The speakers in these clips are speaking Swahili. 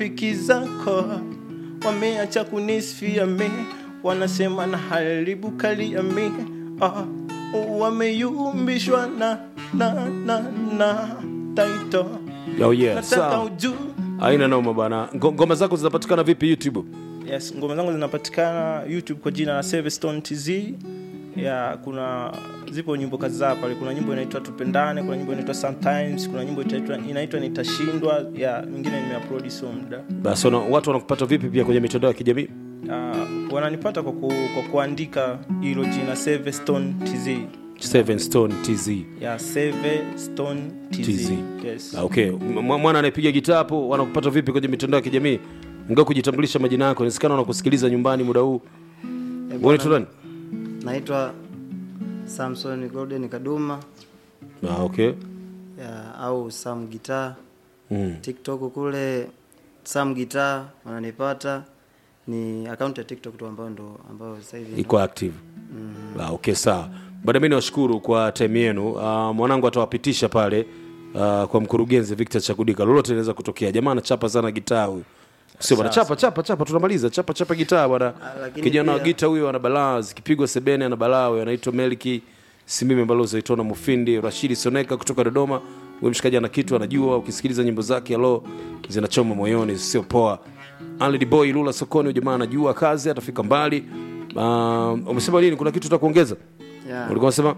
Piki zako wameacha kunisifia mi, wanasema na haribu kali ya mi ah, wameyumbishwa na na na na taito Oh yeah, nataka sawa. ujue Haina noma bana. Ngo- Ngoma zako zinapatikana vipi YouTube? Yes, ngoma zangu zinapatikana YouTube kwa jina la Sevestone TZ. Ya, kuna zipo nyimbo kadhaa pale. Kuna nyimbo inaitwa Tupendane, kuna nyimbo inaitwa Sometimes, kuna nyimbo inaitwa inaitwa Nitashindwa. Ya, nyingine nimeupload sio muda. Basi wana- watu wanakupata vipi pia kwenye mitandao ya kijamii? Uh, wananipata kwa, ku, kwa kuandika hilo jina Sevestone TZ. Seven Stone TZ. Ya, Sevestone TZ. TZ. Yes. Ah, okay. M- mwana anayepiga gitaa hapo wanakupata vipi kwenye mitandao ya kijamii? Ngao kujitambulisha majina yako. Inawezekana wanakusikiliza nyumbani muda huu. Wewe unaitwa nani? naitwa samson golden kaduma Ah, okay. ya, au sam gitaa Mm. tiktok kule sam gitaa wananipata ni akaunti ya tiktok tu ambayo ndo ambayo sasa hivi Iko active. Ah, okay, sawa. Bada mimi niwashukuru kwa time yenu. Uh, mwanangu atawapitisha pale uh, kwa mkurugenzi Victor Chakudika. Lolote linaweza kutokea. Jamaa anachapa sana gitaa huyu. Sio bwana, chapa chapa chapa, tunamaliza. Chapa chapa gitaa bwana. Ah, lakini Kijana wa pia- gitaa huyo ana balaa, zikipigwa sebene ana balaa huyo. Anaitwa Melki Simime Balozi Aitona Mufindi, Rashidi Soneka kutoka Dodoma. Huyo mshikaji ana kitu anajua, ukisikiliza nyimbo zake alo zinachoma moyoni, sio poa. Alid Boy Lula sokoni, huyo jamaa anajua kazi, atafika mbali. Uh, umesema nini? Kuna kitu utakuongeza? ya, Ulikuwa unasema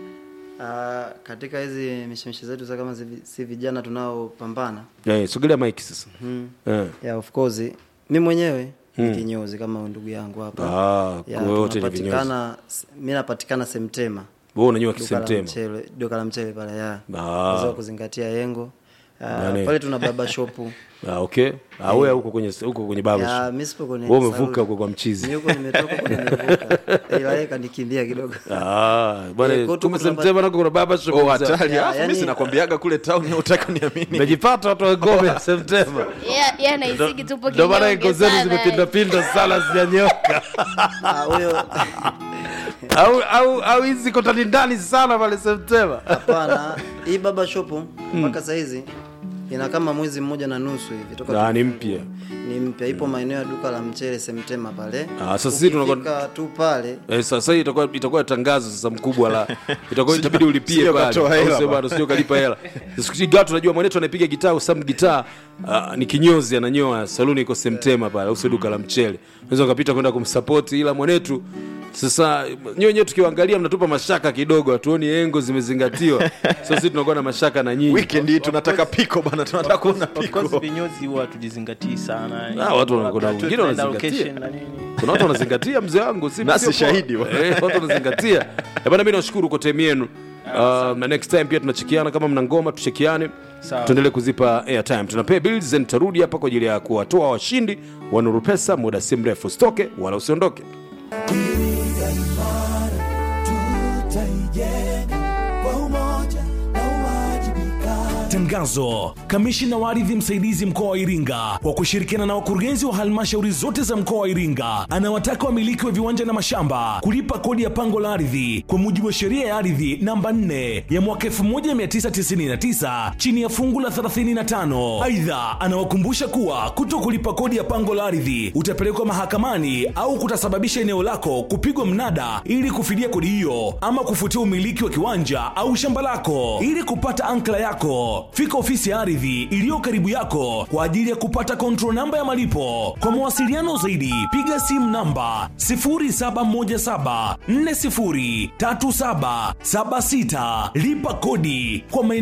ah, katika hizi mishemishe zetu za kama si- si vijana tunaopambana eh, sogelea mike sasa. Eh. ya of course mi mwenyewe ni kinyozi kama ndugu yangu hapa Ah, Ya, kwa wote ni vinyozi. tunapatikana mi napatikana semtema Wewe unanyua duka la kisemtema. mchele duka la mchele pale ya Ah. Wazee wa kuzingatia yengo Ah, Nani? pale tuna baba shopu Ah, okay. Ah, wewe huko kwenye huko kwenye baba ya shop. mi sipo kwenye Wewe umevuka saluni. huko kwa mchizi. Mi huko nimetoka huko nimevuka ila yeye kanikimbia kidogo Ah, bwana Eh, kwetu kumbe kuna semtema nako kuna baba shop. Oh, mzee. hatari. Ya, Alafu yani- mimi sinakwambiaga kule town utaka niamini. Umejipata watu wa ngome semtema. Yeah, yeah, naisiki tupo Ndio maana kinyonge iko zenu sana. zimepinda pinda sana zinyanyoka. Ah, huyo Au au au hizi kotani ndani sana pale semtema. hapana hii baba shopu mpaka sahizi ina kama mwezi mmoja na nusu hivi toka Ah, ni tufungue. mpya. ni mpya ipo maeneo ya duka la mchele semtema pale Ah, sasa sisi tunakuwa- Ukifika tu pale Eh, sasa hii itakuwa itakuwa tangazo sasa mkubwa la itakuwa itabidi ulipie sio pale. katoa Au hela sio ba. bado sio kalipa hela. Siku gato unajua mwanetu anapiga gitaa au some gitaa ah, ni kinyozi ananyoa saluni iko Semtema pale au sio duka la mchele. Unaweza ukapita kwenda kumsupport ila mwanetu sasa nyewe wenyewe tukiwaangalia mnatupa mashaka kidogo, hatuoni engo zimezingatiwa. Sasa sisi tunakuwa na mashaka na nyinyi. Weekend hii tunataka piko bana, tunataka kuona Of course piko. vinyozi huwa hatujizingatii sana. Ah, watu wana- kuna Hatu- wengine tunaenda wanazingatia. location na nini. kuna watu wanazingatia mzee wangu si Nasi sio poa. shahidi wa. eh, watu wanazingatia Eh, bana mimi nashukuru kwa time yenu Uh, na next time pia tunachekiana kama mna ngoma tuchekiane Sawa. tuendelee kuzipa airtime tunapay bills and tarudi hapa kwa ajili ya kuwatoa washindi wa Nuru Pesa muda si mrefu usitoke wala usiondoke Tangazo. Kamishina wa ardhi msaidizi mkoa wa Iringa kwa kushirikiana na wakurugenzi wa halmashauri zote za mkoa wa Iringa anawataka wamiliki wa viwanja na mashamba kulipa kodi ya pango la ardhi kwa mujibu wa sheria ya ardhi namba 4 ya mwaka 1999 chini ya fungu la 35. Aidha, anawakumbusha kuwa kuto kulipa kodi ya pango la ardhi utapelekwa mahakamani au kutasababisha eneo lako kupigwa mnada ili kufidia kodi hiyo ama kufutia umiliki wa kiwanja au shamba lako. Ili kupata ankla yako, fika ofisi ya ardhi iliyo karibu yako kwa ajili ya kupata control namba ya malipo. Kwa mawasiliano zaidi, piga simu namba 0717403776 lipa kodi kwa maeneo